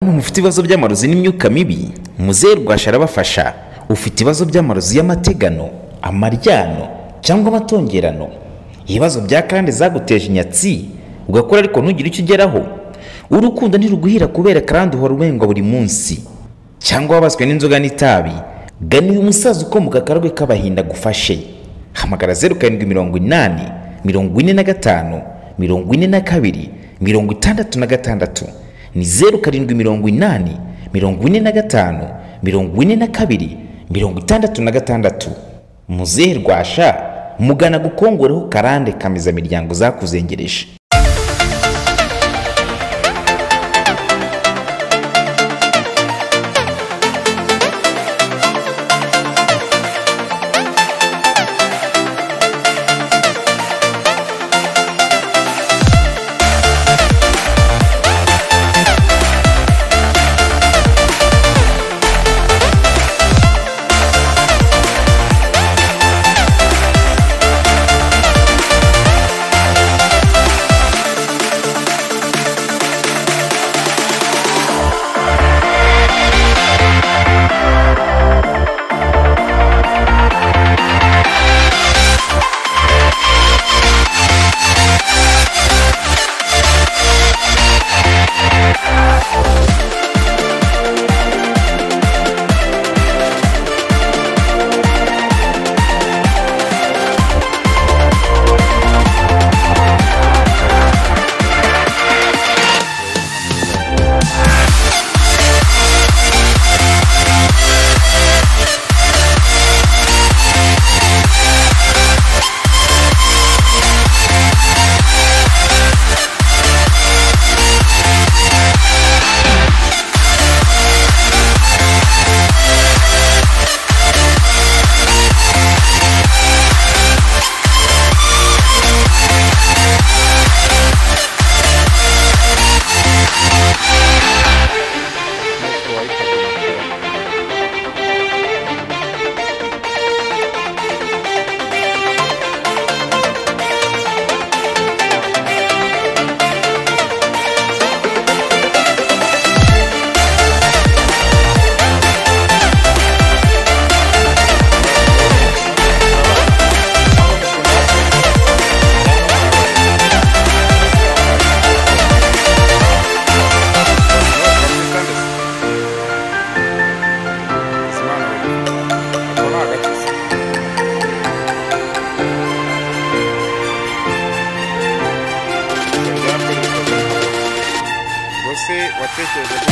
mufite ibibazo by'amarozi n'imyuka mibi muzehe rwasha arabafasha ufite ibibazo by'amarozi y'amategano amaryano cyangwa amatongerano ibibazo bya kandi zaguteje inyatsi ugakora ariko ntugire icyo ugeraho urukundo ntiruguhira kubera kandi uhora urengwa buri munsi cyangwa wabaswe n'inzoga n'itabi gana uyu musaza ukomoka akarwe k'abahinda agufashe hamagara zeru karindwi mirongo inani mirongo ine na gatanu mirongo ine na kabiri mirongo itandatu na gatandatu ni zeru karindwi mirongo inani mirongo ine na gatanu mirongo ine na kabiri mirongo itandatu na gatandatu muzehe rwasha mugana gukongoreho karande kameza miryango zakuzengereje watekereje